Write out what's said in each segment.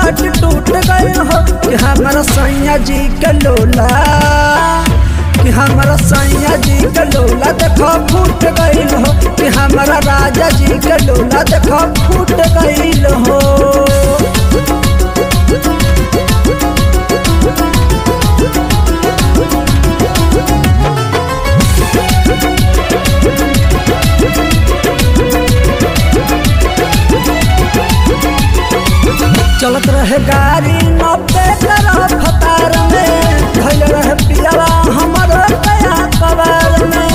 पाट टूट गए हो कि हमारा सैया जी के लोला कि हमारा सैया जी के लोला देखो फूट गई हो कि हमारा राजा जी के लोला देखो फूट गई हो चलत रहे गाड़ी नब्बे तरफ फतार में धैल रहे पियावा हमर कया कबार में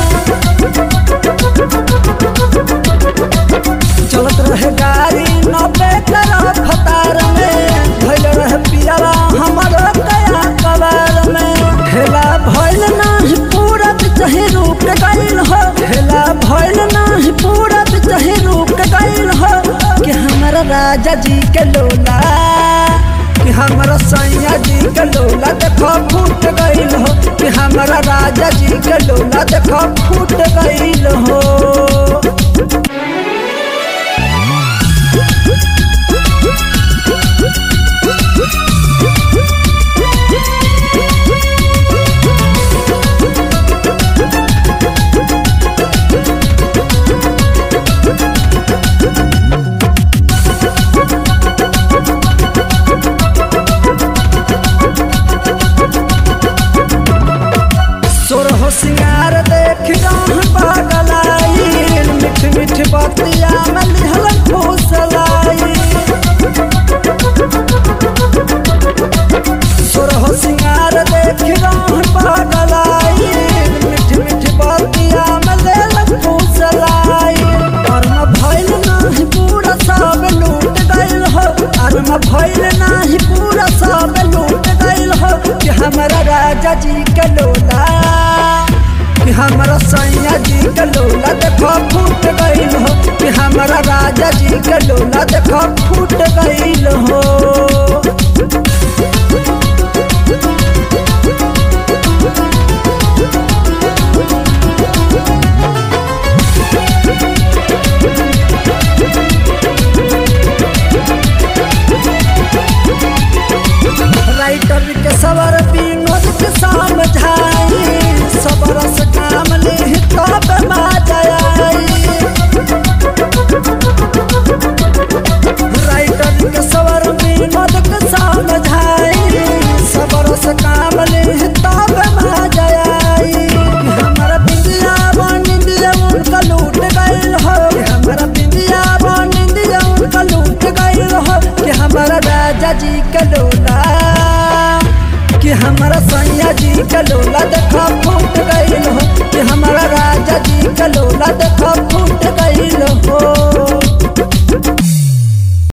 चलत रहे गाड़ी नब्बे तरफ फतार में धैल रहे पियावा हमर कया कबार में हेला भइल नाही पूरा चाहे रुक गइल हो हेला भइल नाही पूरा चाहे रुक गइल हो कि हमारा राजा जी के लोला कि हमारा सैया जी के लोला देखो फूट गइल हो कि हमारा राजा जी के लोला देखो फूट गइल हो सोरह सिंगार देख राह पागलाई मिठ मिठ बतिया में लिहल फूसलाई सोरह सिंगार देख राह पागलाई मिठ मिठ बतिया में लिहल फूसलाई कर्म भइल नाही पूरा सब लूट गइल हो कर्म भइल नाही पूरा सब लूट गइल हो कि हमारा राजा जी के लोला कि हमारा सैया जी के लोला देखो फूट गइल हो कि हमारा राजा जी के लोला देखो फूट गइल हो राइटर के सवर विनोद के समझाई सबर से काम ले तब माजाई राइटर के सवर विनोद के समझाई सबर से काम ले तब माजाई हमारा बिंदिया बनिंदिया उनका लूट गइल हो हमारा बिंदिया बनिंदिया उनका लूट गइल हो कि हमारा राजा जी के लोला कि हमारा सैया जी का लोला देखा फूट गइल हो कि हमारा राजा जी का लोला देखा फूट गइल हो